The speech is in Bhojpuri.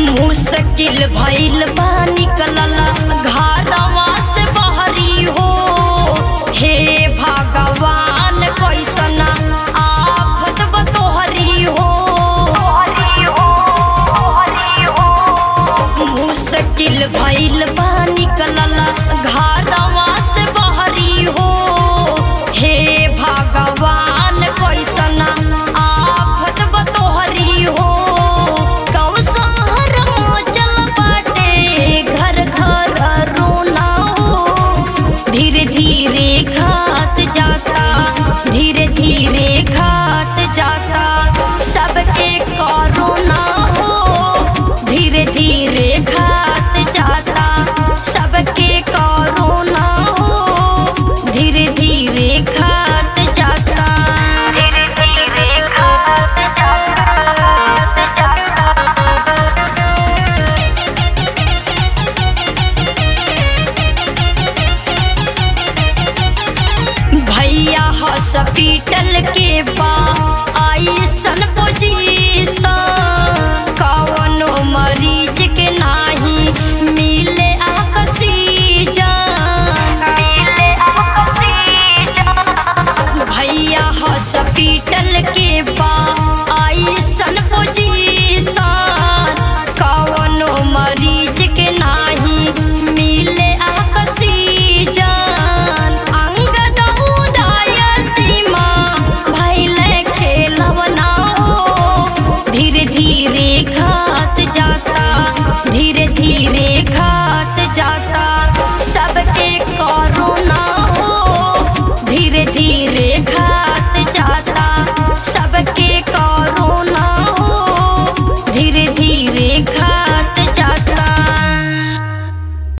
मुश्किल भइल बा निकलल घरवा से बहरी हो हे भगवान कैसन आफत बतोहरी हो मुश्किल भइल बा निकलल घरवा से बहरी हो हे भगवान कैसन आफत बतोहरी हो गाँव शहर मचल बाटे घर घर रोना हो धीरे धीरे खात जाता धीरे धीरे खात जाता सबके कोरोना हो धीरे धीरे खात जाता सबके कोरोना हो धीरे धीरे खात जाता धीरे धीरे खात भैया हॉस्पिटल के बा आइसन पोजीशन कवनो मरीज के नाही मिले ऑक्सीजन मिले ऑक्सीजन भैया हॉस्पिटल के बा आइसन पोजीशन कवनो मरीज के नाही मिले ऑक्सीजन अंगद उदय सीमा भैले खेलवना हो धीरे धीरे खात जाता धीरे धीरे